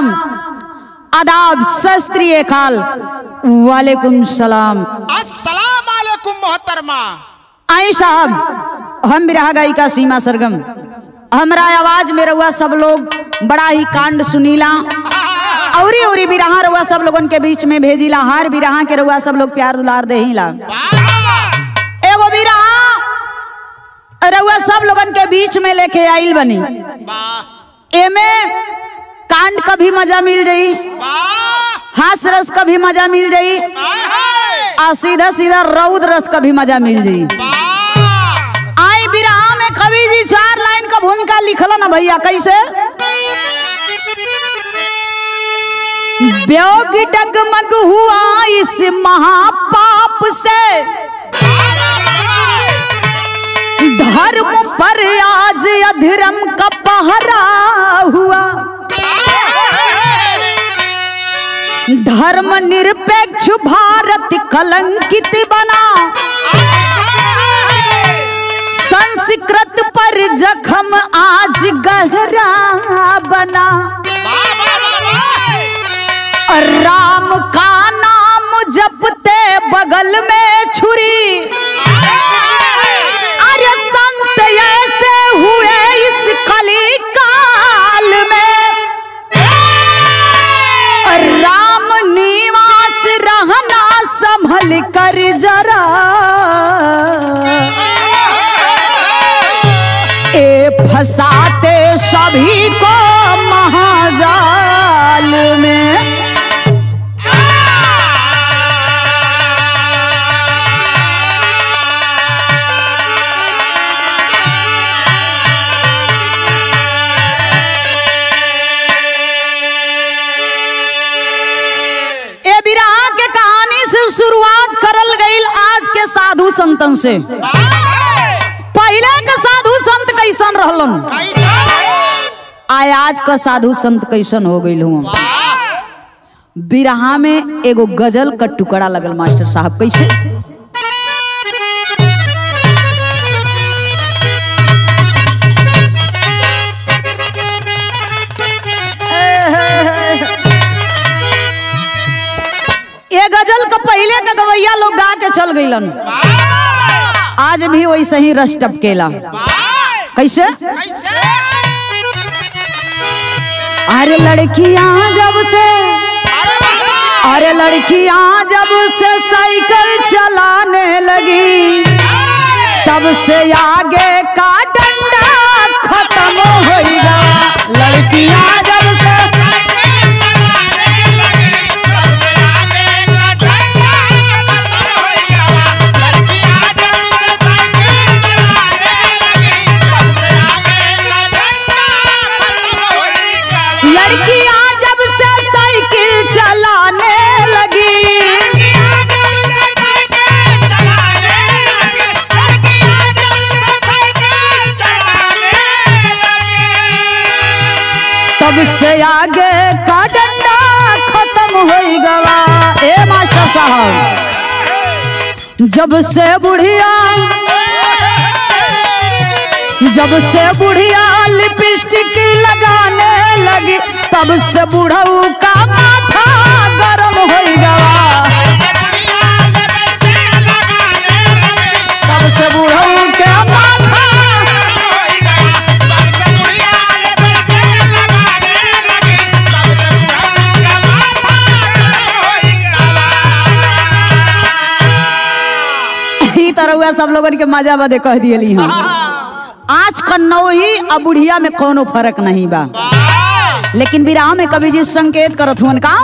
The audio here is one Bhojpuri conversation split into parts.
सलाम आदाब शस्त्रीय खाल वालेकुम सलाम अस्सलाम वालेकुम मोहतरमा आई साहब हम बिरहा गायिका सीमा सरगम हमरा आवाज में रहुआ सब लोग बड़ा ही कांड सुनीला औरी औरी बिरहा रहुआ सब लोगन के बीच में भेजिला हर बिरहा के रहुआ सब लोग प्यार दुलार देहिला एगो बिरहा रहुआ सब लोगन के बीच में लेके आइल बनी वाह एमे कांड का भी मजा मिल जाई वाह हास रस का भी मजा मिल जाई आय हाय और सीधा सीधा रौद रस का भी मजा मिल जाई वाह आई बिरहा में कवि जी चार लाइन का भूमिका लिखल ना भैया कैसे व्योग डगमग हुआ इस महापाप से धर्म पर आज अधर्म का पहरा हुआ धर्म निरपेक्ष भारत कलंकित बना संस्कृत पर जखम आज गहरा बना और राम का नाम जपते बगल में छुरी अरे संत ऐसे हुए इस कली काल में और राम निवास रहना संभल कर जरा ए फंसाते सभी को महाजाल में ए बिरहा के कहानी से शुरुआत करल गईल आज के साधु संतन से पहले के साधु संत कैसन रहलन आय आज का साधु संत कैसन हो गईल हुआ बिरहा में एगो गजल का टुकड़ा लगल मास्टर साहब कैसे ये गजल का पहले का गवैया लोग गा के चल गईलन आज भी वैसे ही रस टपकेला कैसे अरे लड़कियां जब से अरे लड़कियां जब से साइकिल चलाने लगी तब से आगे का डंडा खत्म होएगा लड़कियां जब से लड़कियां जब से साइकिल चलाने लगी तब से आगे का डंडा खत्म हो गवा ए मास्टर साहब जब से बुढ़िया जब से बुढ़िया लिपस्टिक लगाने लगी तब से बुढ़ऊ का माथा गरम हो गवा तब से बुढ़ऊ के माथा ई तरह हुआ सब लोगन के मजा बदे कह दियली हम आज कन्नौही और बुढ़िया में कोनो फर्क नहीं बा लेकिन विराह में कवि जी संकेत करत हुन का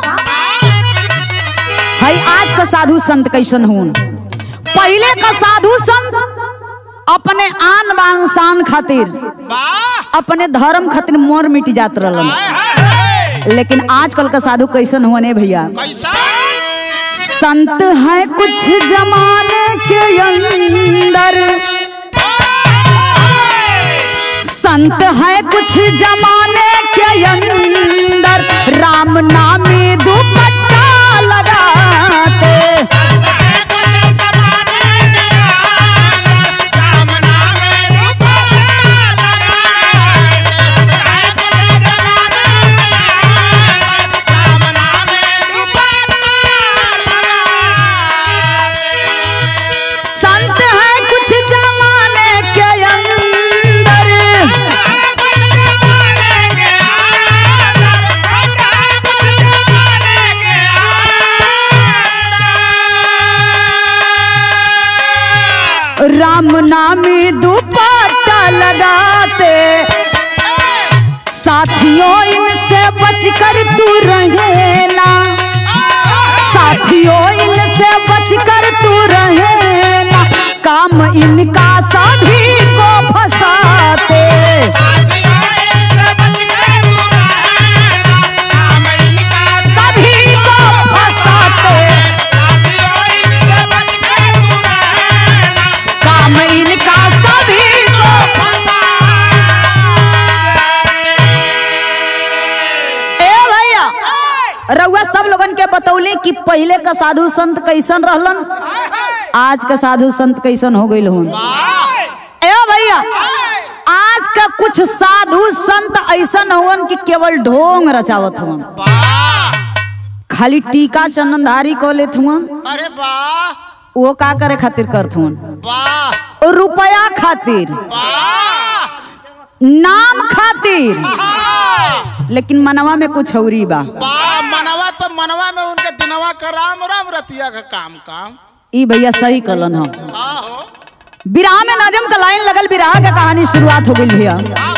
हई आज का साधु संत कैसन हुन पहले का साधु संत अपने आन बान शान खातिर अपने धर्म खातिर मोर मिट जात रहलन लेकिन आजकल का साधु कैसन हुआ ने भैया संत है कुछ जमाने के अंदर संत है कुछ जमाने के अंदर राम नामी दुपट्टा लगाते नामी दुपट्टा लगाते साथियों इनसे बचकर तू रहे ना साथियों इनसे बचकर तू रहे ना काम इनका सभी को फंसाते सभी को फंसाते काम इनका सभी को ए भैया रउआ सब लोगन के बतौली कि पहले का साधु संत कैसन रहलन आज का साधु संत कैसन हो गईल होन ए भैया आज का कुछ साधु संत ऐसन हुवन कि केवल ढोंग रचावत हुवन खाली टीका चंदनधारी को लेत हुवन अरे वाह वो का करे खातिर करत हुवन वाह रुपया खातिर वाह नाम खातिर लेकिन मनवा में कुछ औरी बा वाह मनवा तो मनवा में उनके दिनवा का राम राम रतिया का काम काम ई भैया सही कलन हम आहो विराह में नजम का लाइन लगल विराह के कहानी शुरुआत हो गई भैया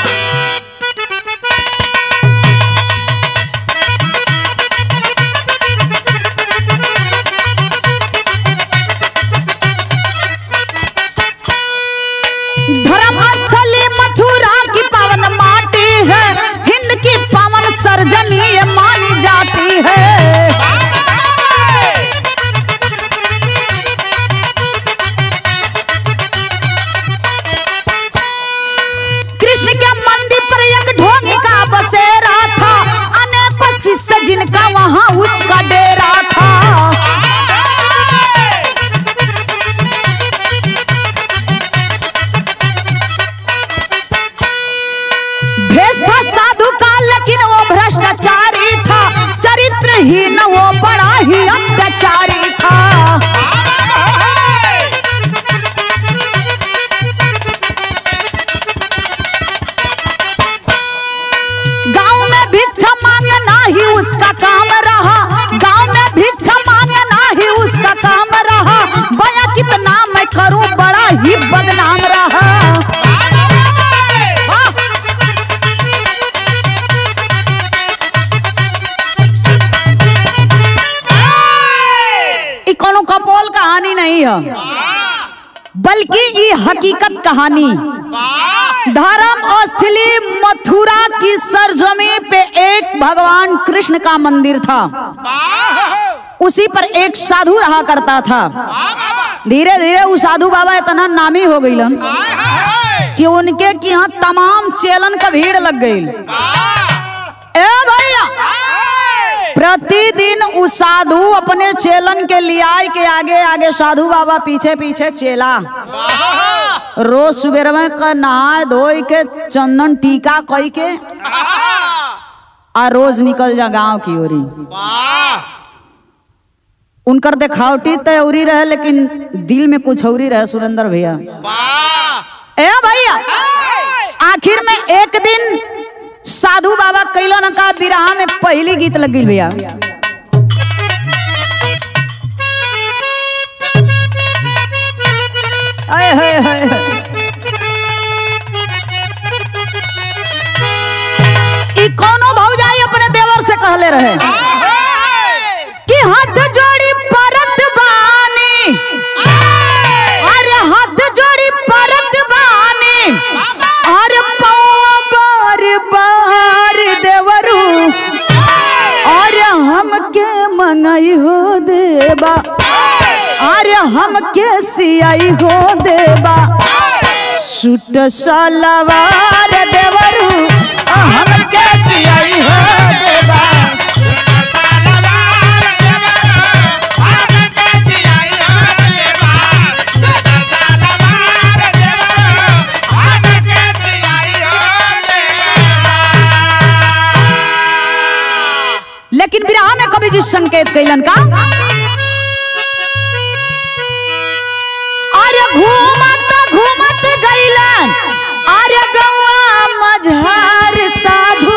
धर्म स्थली मथुरा की पावन माटी है हिंद की पावन सरजमी ये मानी जाती है कृष्ण के मंदिर पर एक ढोंगी का बसेरा था अनेकों शिष्य जिनका वहां उसका डेरा था भेष था साधु का लेकिन वो भ्रष्टाचारी था चरित्रहीन वो बड़ा ही अत्याचारी था गांव में भिक्षा मांगना ही उसका काम रहा गांव में भिक्षा मांगना ही उसका काम रहा बया कितना मैं करूं बड़ा ही बदनाम रहा वाह! ई कोनो कपोल कहानी नहीं है बल्कि ये हकीकत कहानी धर्म स्थली मथुरा की सरजमी पे एक भगवान कृष्ण का मंदिर था उसी पर एक साधु रहा करता था धीरे धीरे वो साधु बाबा इतना नामी हो गईलन कि उनके कि यहाँ तमाम चेलन का भीड़ लग गई ए भैया प्रतिदिन उ साधु अपने चेलन के लियाई के आगे आगे साधु बाबा पीछे पीछे चेला रोज सुबेर में का नहाए धोई के चंदन टीका कई के आ रोज निकल जा गांव की ओरी उनकर देखावटी तो औरी रहे लेकिन दिल में कुछ औरी रहे सुरेंद्र भैया ए भैया आखिर में एक दिन साधु बाबा कैलो न का विराह में पहली गीत लग गई भैया आए हाय हाय हाय। ई कोनो भौजाई अपने देवर से कहले रहे कि हाथ जोड़ी परत बानी अरे हाथ जोड़ी परत बानी अरे पाँव बार बार देवरू अरे हमके मंगाई हो देबा अरे हमके सियाई हो देबा सूट सलवार देवरू हमके सियाई हो देबा लेकिन विराह में कवि जी संकेत कैलन का अरे घूमत घूमत गईलन अरे गौआ मझार साधु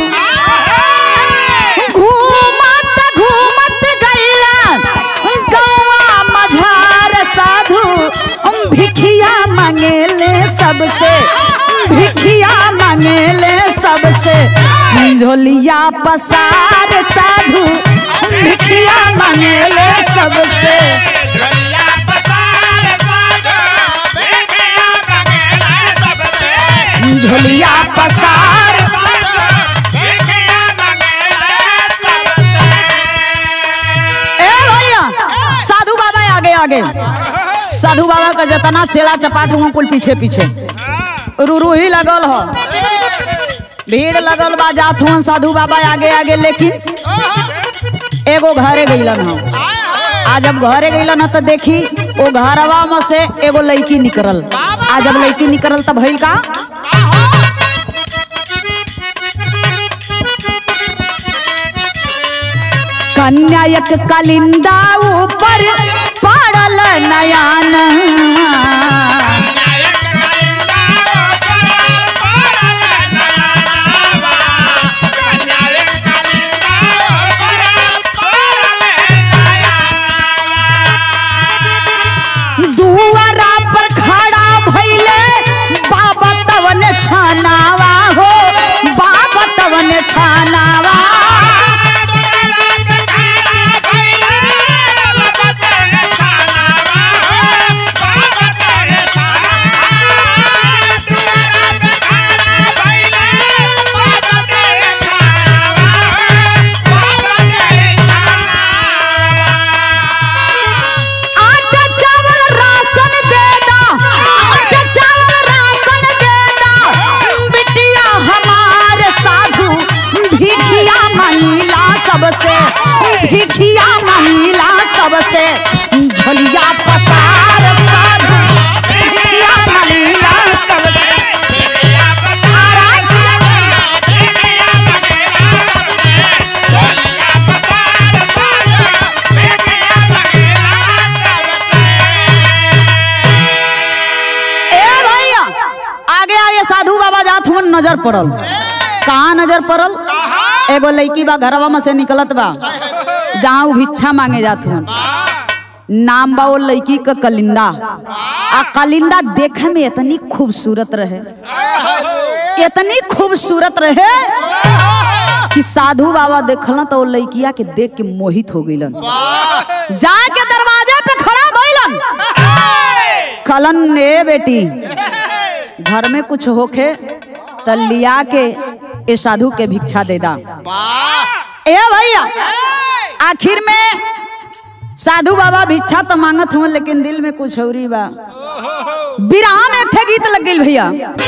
घूमत घूमत गईलन गौआ मझार साधु भिखिया मांगे सबसे भिखिया मांगेले सबसे झोलिया पसार साधु भिखिया मांगेले सबसे झोलिया पसार ए भैया साधु बाबा आगे आगे साधु बाबा का जतना चेला चपाट हुआ कुल पीछे पीछे रुरु ही लगल हो भीड़ लगल बा जात हुआ साधु बाबा आगे आगे लेकिन एगो घरे गईलन हो आ जब घरे गईलन ह तो देखी वो घरवा में से एगो लड़की निकलल आ जब लड़की निकलल तब भइल का कन्यायक कलिंदा ऊपर पड़ल नयान दुआरा पर खड़ा भइले बाबा तवन छानावा हो बाबा तवन छानावा आटा चावल राशन दे दा आटा चावल राशन दे दा बिटिया हमारे साधु भिखिया मंगीला सबसे भिखिया मंगीला सबसे झोलिया पसार साधु भिखिया मंगीला सबसे ए भैया आगे आगे साधु बाबा जात हुन नजर पड़ल कहाँ नजर पड़ल एगो लड़की बा घरवा में से निकलत बा जहाँ उ भिक्षा मांगे जात हुन नाम बा वो लड़की का कलिंदा आ कलिंदा देखे में इतनी खूबसूरत रहे इतनी खूबसूरत रहे कि साधु बाबा देखलन तो वो लड़किया के देख के मोहित हो गईलन जाके दरवाजे पे खड़ा भइलन कलन ए बेटी घर में कुछ होखे त लिया के ए साधु के भिक्षा दे दा ए भैया आखिर में साधु बाबा भिक्षा तो मांगत हुआ लेकिन दिल में कुछ औरी बा विराह में एक ठे गीत लग गई भैया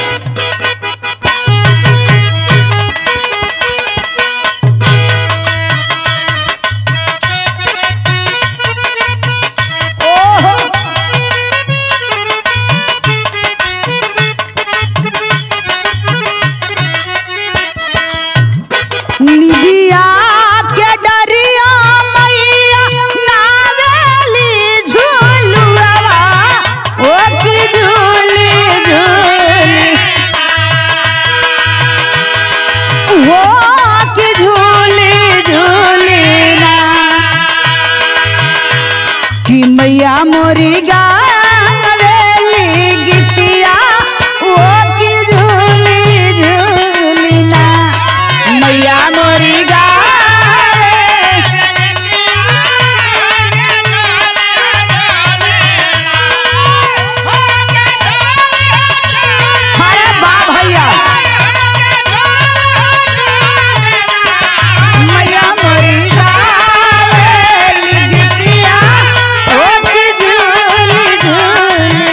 ओहो निबिया के डरिया मैया नावेली झूलुआ ओ की झूली झूली वो की झूली झूली ना कि मैया मोरी गावेली गिटिया वो की झूली झूली ना मैया मोरी गावे अरे बा भैया मैया मोरी गावेली गिटिया वो की झूली झूली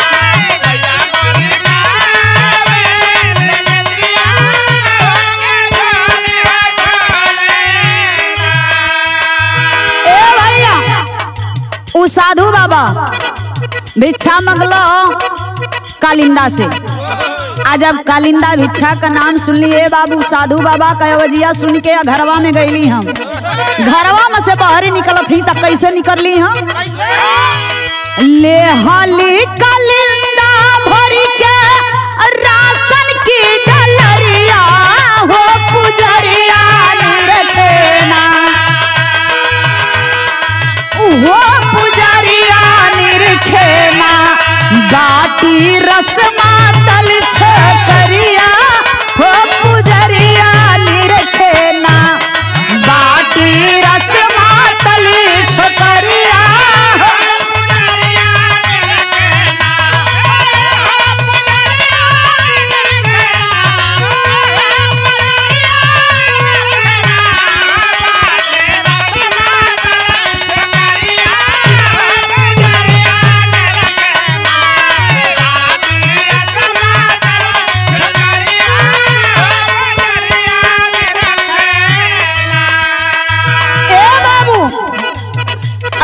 ए भैया उ साधु बाबा भिक्षा मंगलो कालिंदा से आ जब कालिंदा भिक्षा का नाम सुनली ए बाबू साधु बाबा का वजिया सुन के घरवा में गईली हम घरवा में से बाहर निकलत ही तब कैसे निकलली हम ले हाली कालिंदा भरी के राशन की डलरिया हो पुजरिया निरखेना वो पुजरिया निरखेना गाती रसमात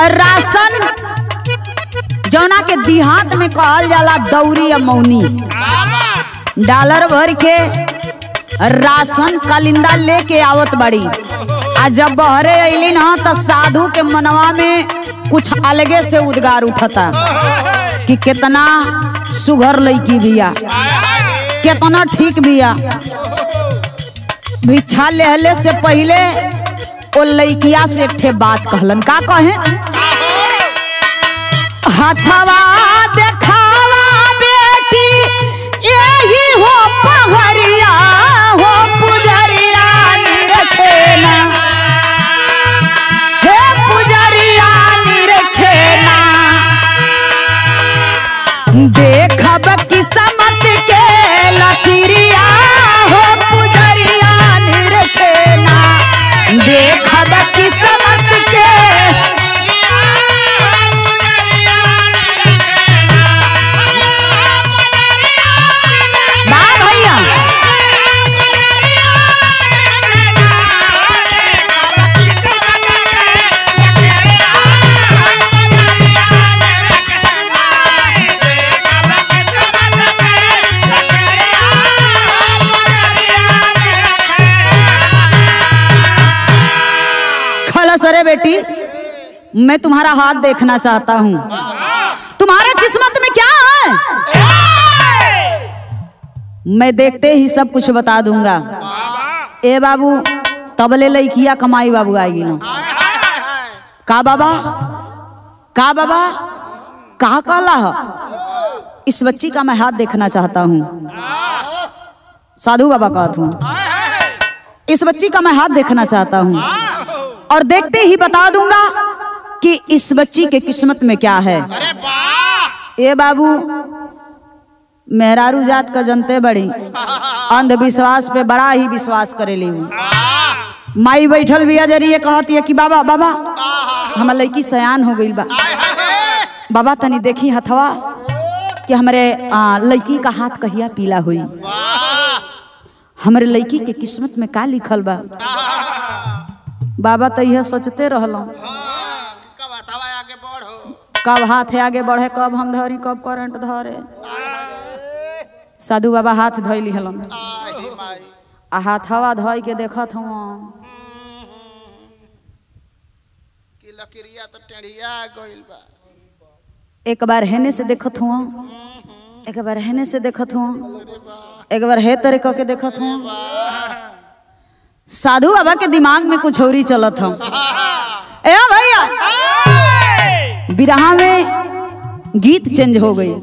राशन जौना के देहात में कहल जाला दौरी या मौनी डॉलर भर के राशन कलिंदा लेके आवत बड़ी आ जब बहरे अइलिन ह त साधु के मनवा में कुछ अलगे से उद्गार उठता कि कितना सुघर लड़की बिया कितना ठीक बिया भिक्षा लेहले से पहले ओ लड़किया से एक ठे बात कहलन का कहे हथवा देखावा बेटी यही हो पहरिया हो पुजरिया निरखेना हे पुजरिया निरखेना देखब किस्मत के लकीरिया हो पुजरिया निरखेना देखब किस्मत के वाह भैया खलस अरे बेटी मैं तुम्हारा हाथ देखना चाहता हूँ तुम्हारा किस्मत में क्या है मैं देखते ही सब कुछ बता दूंगा ए बाबू तबले लइकिया कमाई बाबू आएगी ना का बाबा का बाबा कहा कहला ह? इस बच्ची का मैं हाथ देखना चाहता हूँ साधु बाबा कहत हूँ इस बच्ची का मैं हाथ देखना चाहता हूँ और देखते ही बता दूंगा कि इस बच्ची के किस्मत में क्या है अरे वाह ए बाबू मेहरारू जात का जनते बड़ी अंधविश्वास पे बड़ा ही विश्वास करेली हूँ माई बैठल बिया जरिए कहती है कि बाबा बाबा हमार लड़की सयान हो गई बा बाबा तनी देखी हथवा कि हमारे आ, लड़की का हाथ कहिया पीला हुई हमारे लड़की के किस्मत में का लिखल बा बाबा तो यह सोचते रहलों कब हथवा आगे बढ़ो कब हाथ आगे बढ़े कब हम धरी कब करंट धरे साधु बाबा हाथ धैली हलन आही माई आ हाथ हवा धोई के देखत हूँ कि लकड़िया तो टेढ़िया गइल बा एक बार हेने से देखत हूँ एक बार हेने से देखत हूँ एक बार हे तरे कह के देखत हूँ साधु बाबा के दिमाग में कुछ और ही चलत हूँ ए भैया बिरहा में गीत चेंज हो गई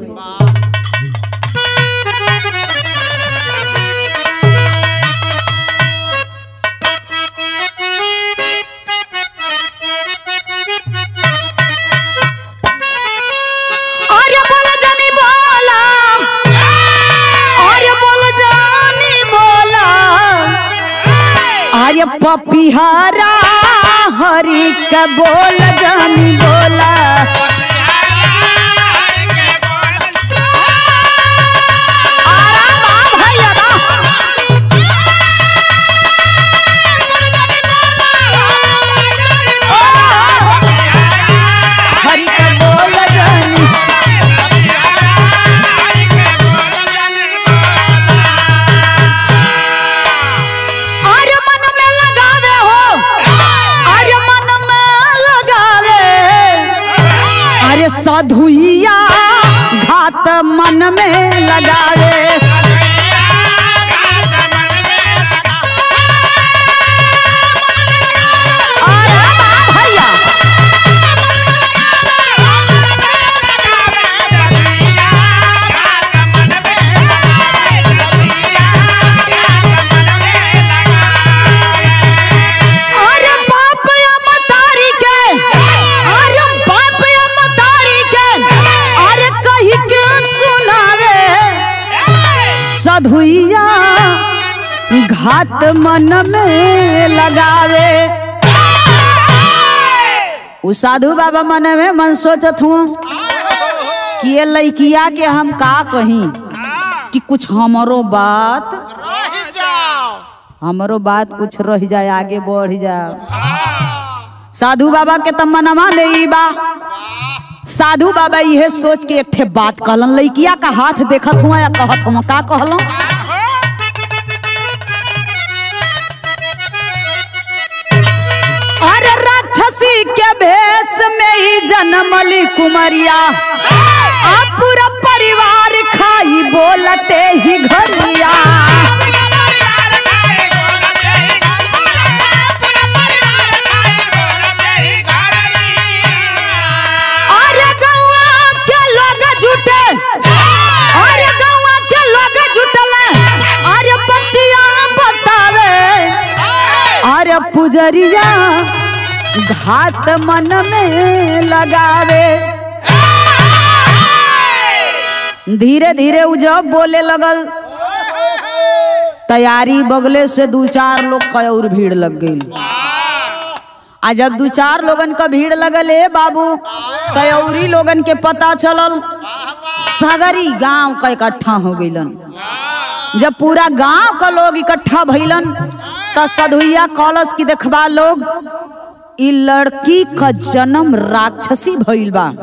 अरे बोल जानी बोला अरे बोल जानी बोला अरे पपिहरा हरि के बोल जानी बोला अरे वाह भैया वाह। हरि के बोल जानी अरे मन में लगावे हो अरे मन में लगावे अरे साधुइया घात मन में लगावे अरे वाह भैया अरे बाप या मतारी के अरे बाप या मतारी के अरे कही के सुनावे सधुइया घात मन में लगावे उ साधु बाबा मन में मन सोचत हूँ कि ये लड़किया के हम का कहीं कि कुछ हमरो बात रह जाओ हमरो बात कुछ रह जाए आगे बढ़ जाओ साधु बाबा के तमनमा में ई बा साधु बाबा इहे सोच के एक ठे बात कहलन लइकिया का हाथ देखत हुआ या कहत हुआ का कहलन अरे राक्षसी के भेष में ही जन्मली कुमरिया आ पूरा परिवार खाई बोलते ही घरिया अरे गौआ के लोग जुटे अरे गौआ के लोग जुटल अरे बतिया बतावे अरे पुजरिया घात मन में लगावे धीरे धीरे उ जब बोले लगल तैयारी बगले से दू चार लोग का और भीड़ लग गई आ जब दू चार लोगन का भीड़ लगल ए बाबू तयौरी लोगन के पता चलल सगरी गांव का इकट्ठा हो गइलन जब पूरा गांव का लोग इकट्ठा भइलन त सधुइया कॉलस की देखबा लोग ई लड़की का जन्म राक्षसी भइल बा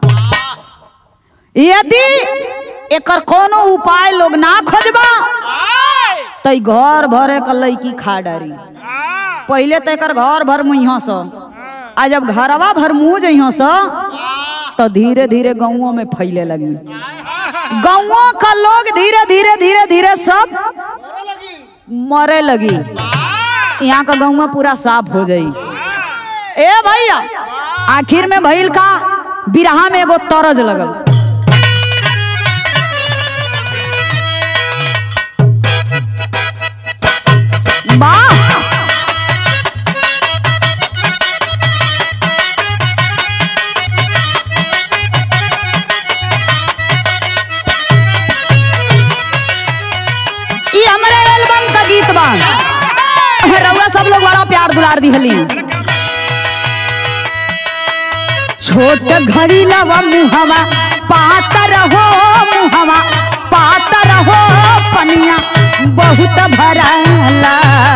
यदि एकर कोनो उपाय लोग ना खोजबा त ई घर भरे का लड़की खा डारी पहले तो एकर घर भर मुइहा स आ जब घरवा भर मुँह जइहा स तो धीरे धीरे गाँवों में फैले लगी गाँवों का लोग धीरे धीरे धीरे धीरे सब मरे लगी यहाँ का गाँव पूरा साफ हो जाई ए भैया आखिर में भइल का बिरहा में एगो तरज लगल वाह ई हमरे एल्बम का गीत बा रउआ सब लोग बड़ा प्यार दुलार दिहली छोट घड़ी लवा मुहवा पातर हो मुहवा पातर हो पनिया बहुत भराला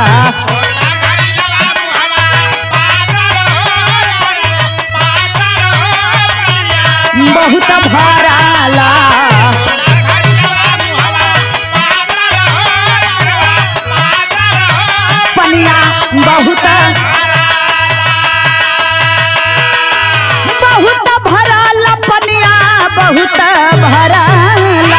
बहुत भराला पनिया बहुत बहुत भराला पनिया बहुत भराला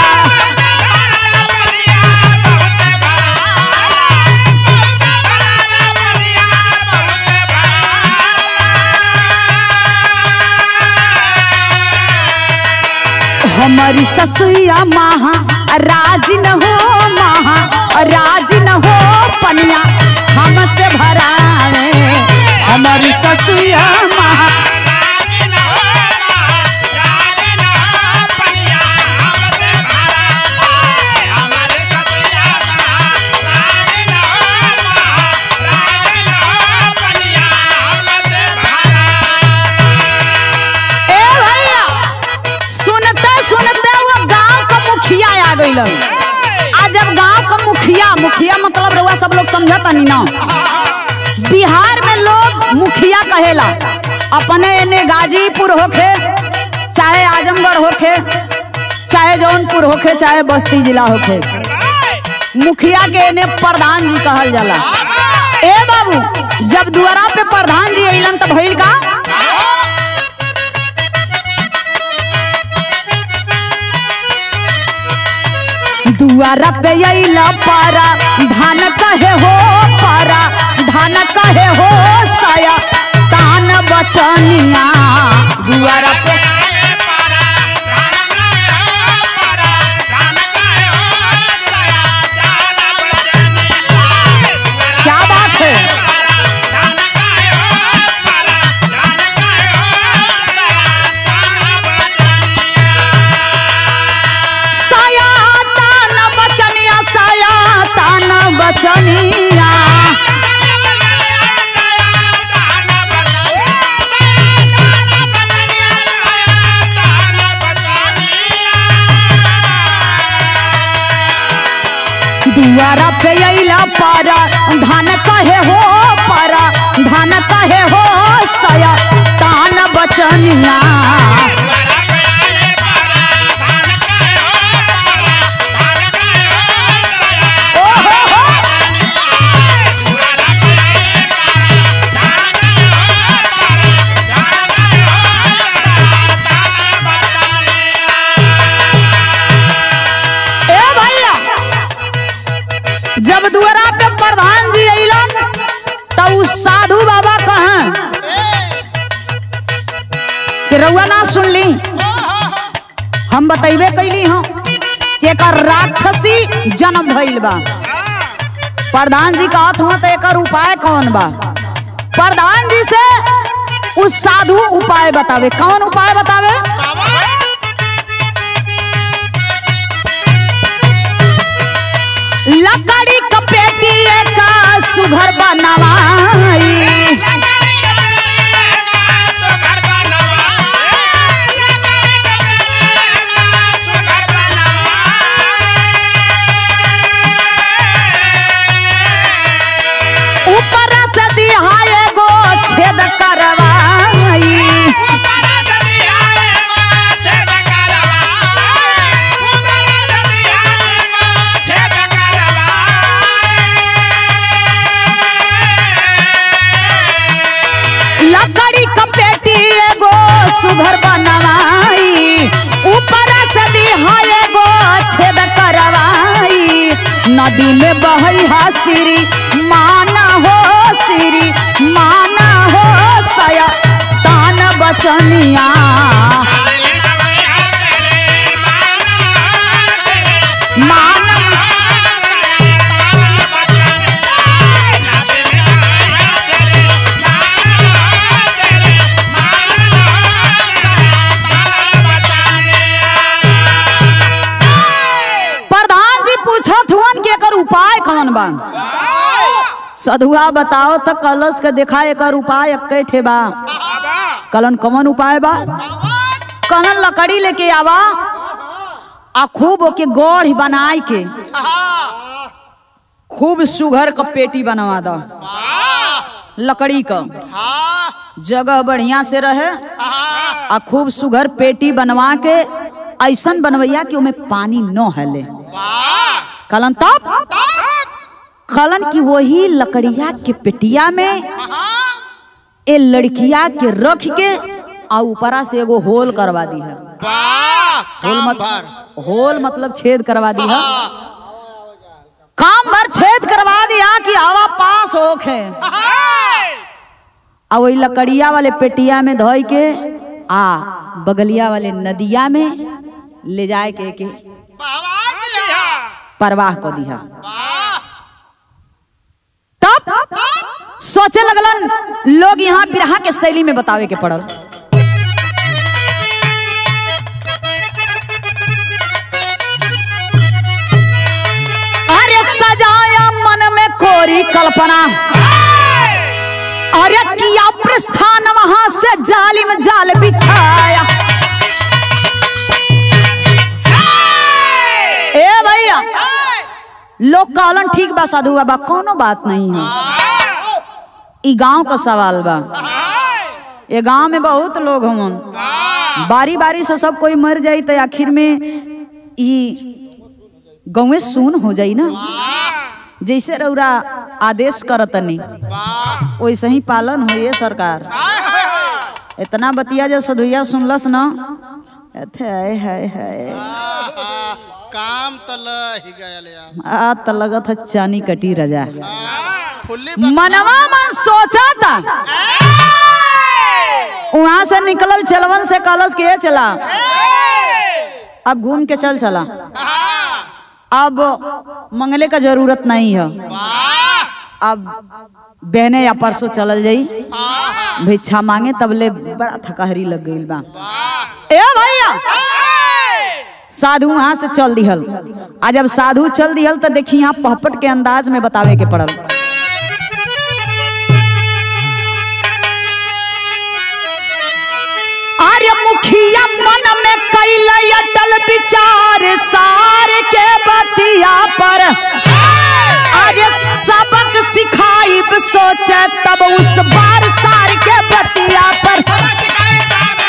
हमारी ससुया महा राज न हो महा राज न हो पनिया हमसे भरावे हमारी ससुया महा ए भैया सुनते सुनते वो गांव का मुखिया आ गइलन आ जब गांव का मुखिया मुखिया मतलब रउआ सब लोग समझता नहीं ना बिहार में लोग मुखिया कहेला अपने एने गाजीपुर होखे चाहे आजमगढ़ होखे चाहे जौनपुर होखे चाहे बस्ती जिला होखे मुखिया के एने प्रधान जी कहल जाला ए बाबू जब दुआरा पे प्रधान जी अइलन त भइल का दुआरा पे अइला पारा धान कहे हो पारा धान कहे हो साया तान बचनिया दुआरा पे क्या बात है साया तान बचनिया साया तान बचनिया दुआरा पे अइला पारा धान कहे हो पारा धान कहे हो बचनिया ओ हो हो ए भैया जब दुआरा पे प्रधान जी अइलन तब उ साधु बाबा कहें कि रउआ ना सुनली हम बतैबे कैली हूँ कि एकर राक्षसी जन्म भइल बा प्रधान जी कहत हुआ तो एकर उपाय कौन बा प्रधान जी से उस साधु उपाय बतावे कौन उपाय बतावे लकड़ी कपेटी का सुघर बनवाई ऊपर से दिहाए गो छेद करवाई लकड़ी कपेटी एगो सुघर बनवाई ऊपर से दिहाए गो छेद करवाई नदी में बहई हा सिरी माना हो सिरी माना हो सया तान बचनिया माना प्रधान जी पूछत हुअन कि एकर उपाय कौन बा सधुआ बताओ तो कलश के देखा एकर उपाय अक्के ठे बा कलन कौन उपाय बा कलन लकड़ी लेके आवा आ खूब ओके गोढ़ बनाई के खूब सुघर क पेटी बनवा दो लकड़ी क जगह बढ़िया से रहे आ खूब सुघर पेटी बनवा के ऐसन बनवैया कि ओमे पानी न हले कलन तब कलन की वही लकड़िया के पेटिया में ए लड़किया के रख के आ ऊपरा से एगो होल करवा दी है होल मत होल मतलब छेद करवा दी है काम भर छेद करवा दिया कि हवा पास होखे आ वही लकड़िया वाले पेटिया में धोई के आ बगलिया वाले नदिया में ले जाए के, के परवाह को दिया तब सोचे लगलन लोग यहाँ बिरहा के शैली में बतावे के पड़ल अरे सजाया मन में कोरी कल्पना अरे किया प्रस्थान वहां से जालिम जाल बिछाया ए भैया लोग कहलन ठीक बा साधु बाबा कोनो बात नहीं है ई गांव का सवाल बा ये गांव में बहुत लोग हमन बारी बारी से सब कोई मर जाई तो आखिर में ई गौवे सुन हो जाई ना जैसे रउरा आदेश करतनी वैसे ही पालन हो ये सरकार इतना बतिया जब सधुइया सुनलस ना अथे हाय हाय हाय काम तो लही गयल यार आ त लगत है चानी कटी रजा फुल्ली मनवा मन सोचा था वहां से निकलल चलवन से कलश के चला अब घूम के चल चला अब मंगले का जरूरत नहीं है अब बहने या परसों चलल जाई भिक्षा मांगे तबले बड़ा थकाहरी लग गई बा ए भैया साधु वहां से चल दिहल आ जब साधु चल दिहल तो देखी यहाँ पहपट के अंदाज में बतावे के पड़ल अरे मुखिया मन में कैल अटल विचार सार के बतिया पर अरे सबक सिखाई सोचे तब उस बार सार के बतिया पर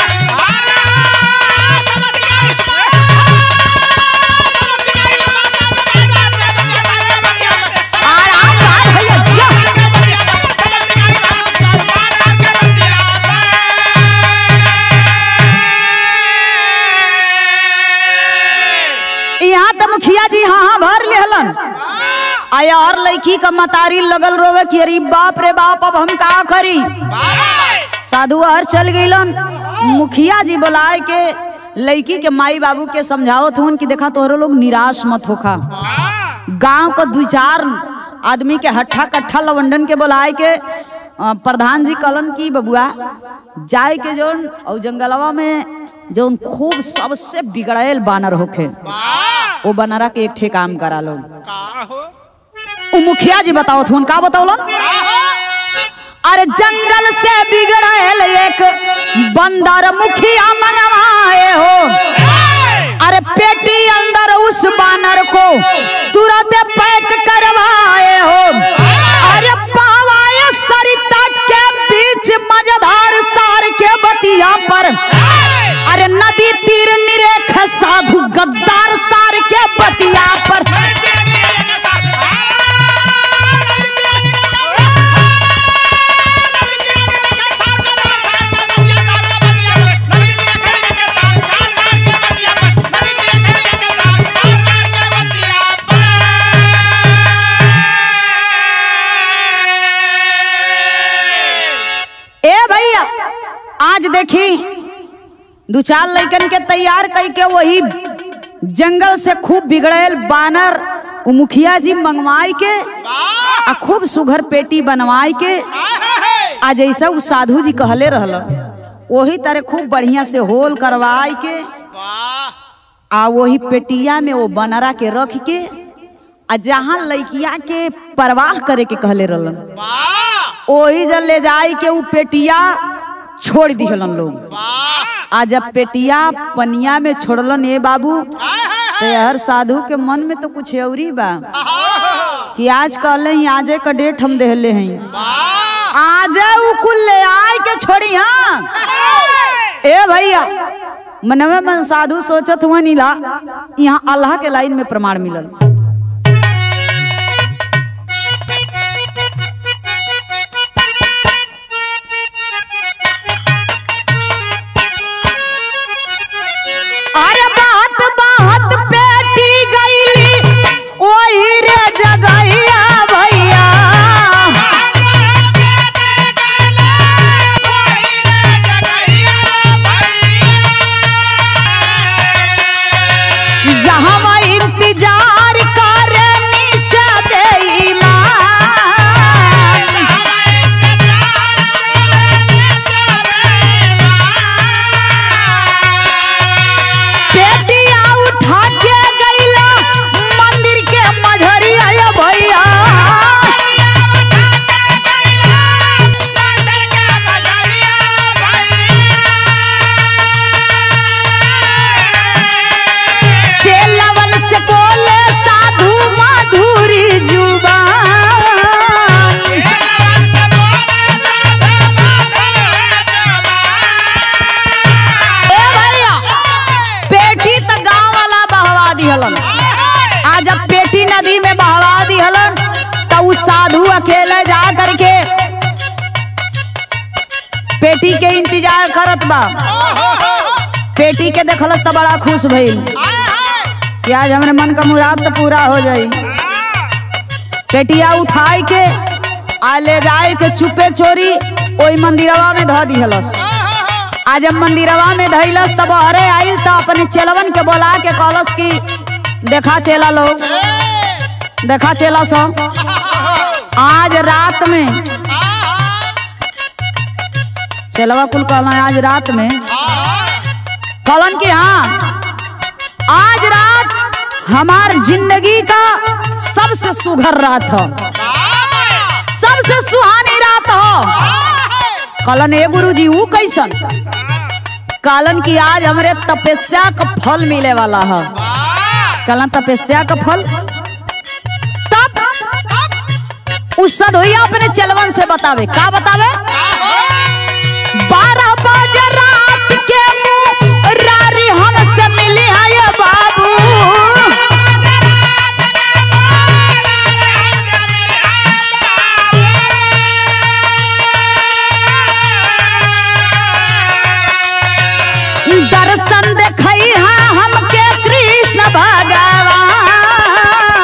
भर लेहलन आया और लड़की का मतारी लगल रोवे कि अरे बाप रे बाप अब हम का करी साधु हर चल गईलन मुखिया जी बुलाए के लड़की के माई बाबू के समझावत हुन कि देखा तोहरो लोग निराश मत होखा गांव को दू चार आदमी के हट्ठा कट्ठा लवंडन के बुलाए के अ, प्रधान जी कलन की बबुआ जाए के जोन और जंगलवा में जोन खूब सबसे बिगड़ैल बानर होखे वो बनरा के एक ठे काम करा लो उ मुखिया जी बताओ थुन का बताओलन अरे जंगल से बिगड़ैल एक बंदर मुखिया मंगवाए हो अरे पेटी अंदर उस बानर को तुरंत पैक करवाए हो अरे पावाए सरिता के बीच मजेदार सार के बतिया पर अरे नदी तीर निरेख साधु गद्दार सार के बतिया पर ए भैया आज देखी दू चार लड़कन के तैयार कई के वही जंगल से खूब बिगड़ेल बानर उ मुखिया जी मंगवाई के आ खूब सुघर पेटी बनवाई के आ जैसा उ साधु जी कहले रहल वही तरह खूब बढ़िया से होल करवाई के आ वही पेटिया में वो बनरा के रख के आ जहाँ लड़किया के परवाह करे के कहले रहलन ओही जल ले जाई के उ पेटिया छोड़ दिहलन लोग आ जब पेटिया पनिया में छोड़लन ए बाबू तो हर साधु के मन में तो कुछ औरी बा कि आज कहले ही आजे का डेट हम देहले हैं आजे उ कुल ले आए के छोड़ी हाँ ए भैया मनवे मन साधु सोचत हुआ नीला यहाँ अल्लाह के लाइन में प्रमाण मिलल अरे बात बात बेटी गईली ओही रे जगैया भैया जहाँ इंतजार करे निश्चय देईमान पेटिया उठा के गईला मंदिर के मझरिया ये भैया चेलवन से बोले साधु माधुरी जुबान ए भैया पेटी त गांव वाला बहवा दिहलन आज जब पेटी नदी में बहवा दिहलन तो उ साधु अकेले जा करके पेटी के इंतजार करत बा पेटी के देखलस तो बड़ा खुश भइल कि आज हमरे मन का मुराद तो पूरा हो जाई पेटिया उठाई के आ ले जाए के चुपे चोरी ओई मंदिरवा में धो दिहलस आज जब मंदिरवा में धैलस तब अरे आइल तो अपने चेलवन के बोला के कहलस कि देखा चेला लोग देखा चेला सब आज रात में चेलवा कुल कहला आज रात में कहलन कि हाँ आज रात हमार जिंदगी का सबसे सुघर रात हो सबसे सुहानी रात हो कहलन ए गुरुजी ऊ कैसन कहलन कि आज हमरे तपस्या का फल मिले वाला है कहलन तपस्या का फल तब उस सदोइया अपने चलवन से बतावे का बतावे बारह बजे रात के मुंह रारी हमसे मिली है ये बाबू दर्शन देखई हाँ हमके कृष्ण भगवान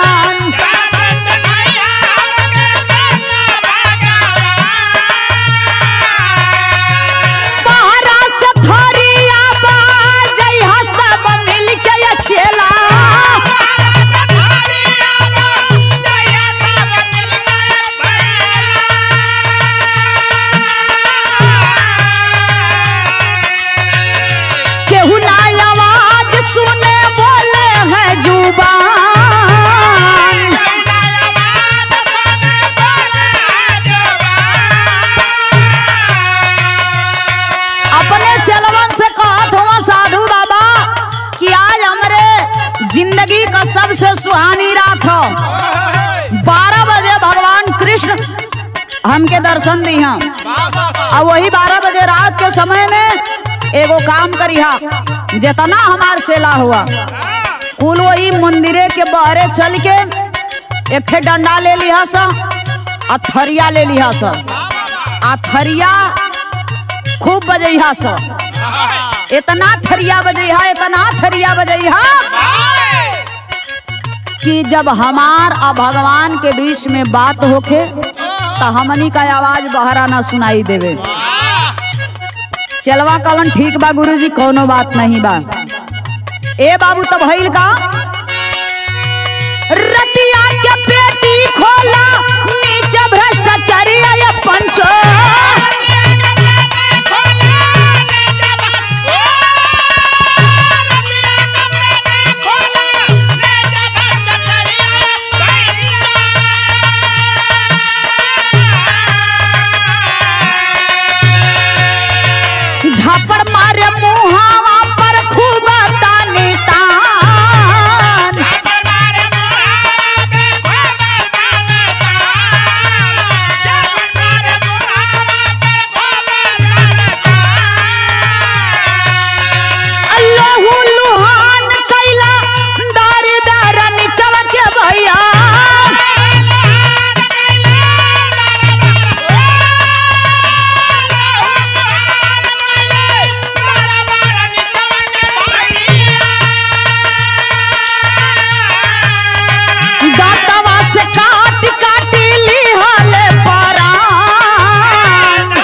जिंदगी का सबसे सुहानी रात हो बारह बजे भगवान कृष्ण हमके दर्शन दी हम और वही बारह बजे रात के समय में एगो काम करिहा जितना हमार चेला हुआ कुल वही मंदिरे के बहरे चल के एक ठे डंडा ले लिहा सा आ थरिया ले लिहा सा आ थरिया खूब बजैहा सा इतना थरिया बजैहा इतना थरिया बजैहा कि जब हमार और भगवान के बीच में बात होखे तो हमनी का आवाज बहरा ना सुनाई देवे चलवा कलन ठीक बा गुरुजी कोनो बात नहीं बा ए बाबू तब भइल का रतिया के पेटी खोला नीचे भ्रष्टाचारी आया पंचो झापड़ मारे मुहावा पर खूब तानी तान अल्लाहु लुहान कैला दार दार निचवा के भैया दातवा से काट काट ली हाले परान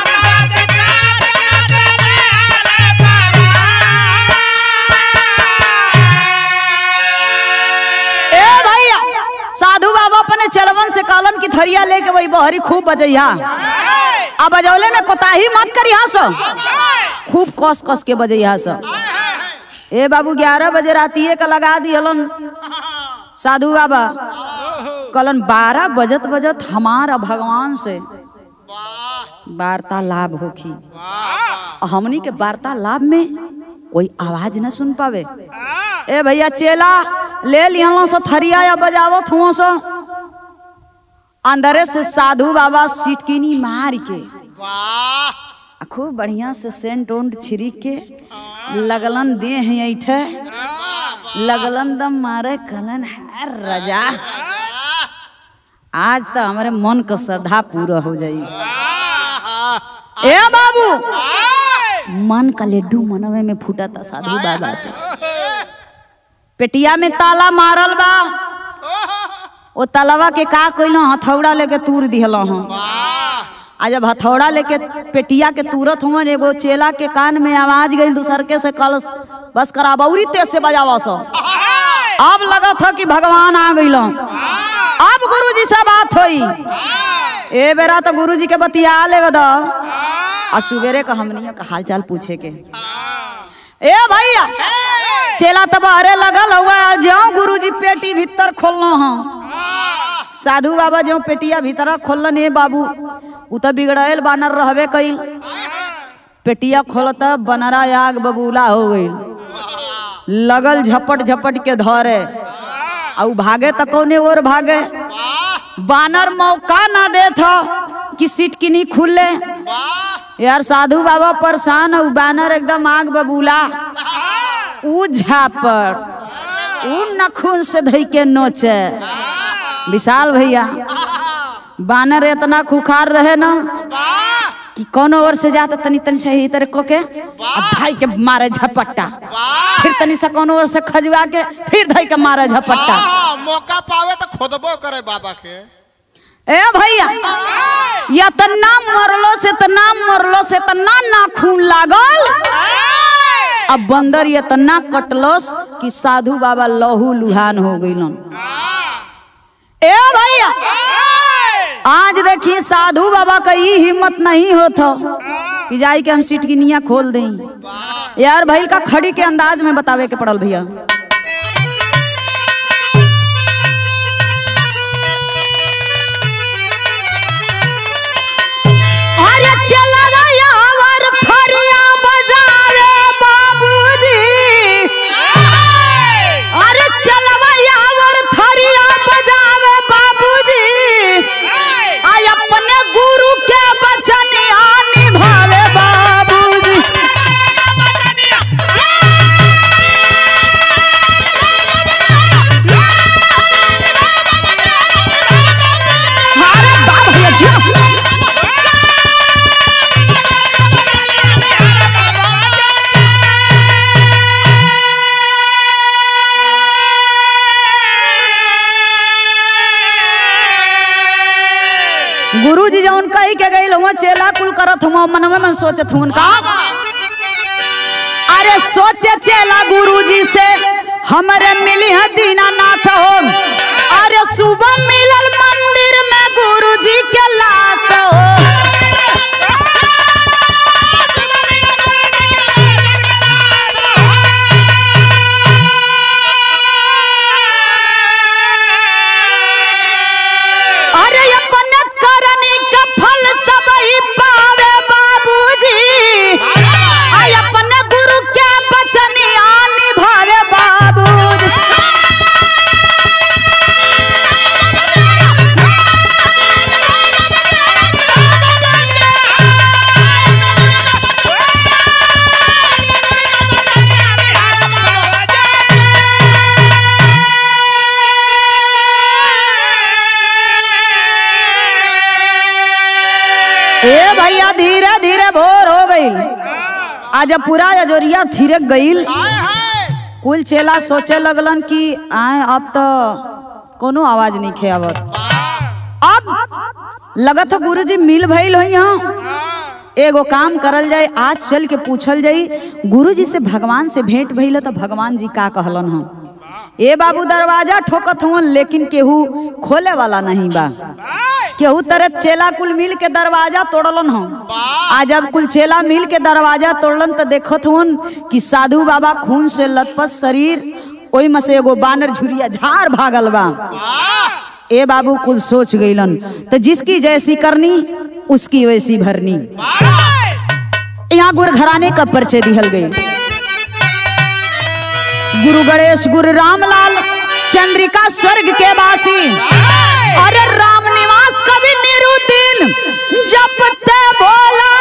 ए भैया साधु बाबा अपने चलवन से कहलन की थरिया लेके वही बहरी खूब बजैहा अब बजौले में कोताही मत करिहा सो खूब कस कस के बजैहा सो ए बाबू ग्यारह बजे रातिए का लगा दियलन साधु बाबा कहलन बारह बजत बजत हमारा भगवान से वार्तालाप होखी और हमनी के वार्तालाप में कोई आवाज न सुन पावे ए भैया चेला ले लिया सो थरिया या बजावत हुआ सो अंदरे से साधु बाबा सिटकिनी मार के वाह आ खूब बढ़िया से सेंट उंट छिड़क के लगलन देह ऐठे लगलन दम मारे कलन है रजा आज तो हमारे मन का श्रद्धा पूरा हो जाई ए बाबू मन का लड्डू मनवे में फूटा था साधु बाबा के पेटिया में ताला मारल बा ओ तलवा के का कोइलो हथौड़ा लेके तूर दिहल हूँ आ जब हथौड़ा लेके पेटिया के तुरत हुआ एगो चेला के कान में आवाज गई दूसर के से कल बस करा बौरी तेज से बजावा सो अब लगा था कि भगवान आ गई अब गुरुजी से बात होई ए बेरा तो गुरुजी के बतिया ले दो आ सुबेरे का हमनिया का हालचाल पूछे के ए भैया चेला तब अरे लगल हुआ जो गुरुजी पेटी भीतर खोलना हाँ साधु बाबा जो पेटिया भीतर खोलन ए बाबू उ तो बिगड़ल बानर रहबे कइल पेटिया खोलत बनरा आग बबूला हो गइल लगल झपट झपट के धरे आ उ भागे त कौने ओर भागे बानर मौका ना दे था कि सीट किनी खुले यार साधु बाबा परेशान उ बानर एकदम आग बबूला उ झापड़ उ नखून से धई के नोचे विशाल भैया बानर इतना खुखार रहे ना कि कोनो ओर से जाता तनी तनी सही तरह को के आ धाई के मारे झपट्टा फिर तनी से कोनो ओर से खजुआ के फिर धाई के मारे झपट्टा हाँ, मौका पावे तो खोदबो करे बाबा के ए भैया इतना मरलो से इतना मरलो से इतना नाखून लागल अब बंदर इतना कटलस कि साधु बाबा लहू लुहान हो गइलन ए भैया आज देखिए साधु बाबा का ये हिम्मत नहीं होता कि जाई के हम सीट की निया खोल दें यार भाई का खड़ी के अंदाज में बतावे के पड़ल भैया अरे चलवा यावर थरिया बजावे बाबूजी अरे चलवा करत हुआ मनवे में सोचत हुन का अरे सोचे चेला गुरुजी से हमरे मिली है दीनानाथ हो अरे सुबह मिलल मंदिर में गुरुजी के लाश हो अरे अपन करनी का फल सब ही पावे बाबूजी आई अपन गुरु के बचनिया निभावे बाबूजी ए भैया धीरे धीरे भोर हो गई आज पूरा अजोरिया थिरक गईल हाय हाय कुल चेला सोचे लगलन कि आए अब तो कोनो आवाज नहीं खे आवत अब लगत गुरुजी मिल भइल हो यहाँ एगो काम करल जाए आज चल के पूछल जाई गुरुजी से भगवान से भेंट भइल है तो भगवान जी का कहलन हम ए बाबू दरवाजा ठोकत हुवन लेकिन केहू खोले वाला नहीं बा केहू तरह चेला कुल मिल के दरवाजा तोड़लन हम आज जब कुल चेला मिल के दरवाजा तोड़लन तो देखत हुन कि साधु बाबा खून से लथपथ शरीर ओई में से एगो बानर झुरिया झाड़ भागल बा ए बाबू कुल सोच गईलन तो जिसकी जैसी करनी उसकी वैसी भरनी यहाँ गुरु घराने का परिचय दिहल गई गुरु गणेश गुरु रामलाल चंद्रिका स्वर्ग के वासी अरे राम निवास कवि निरुद्दीन जपते भोला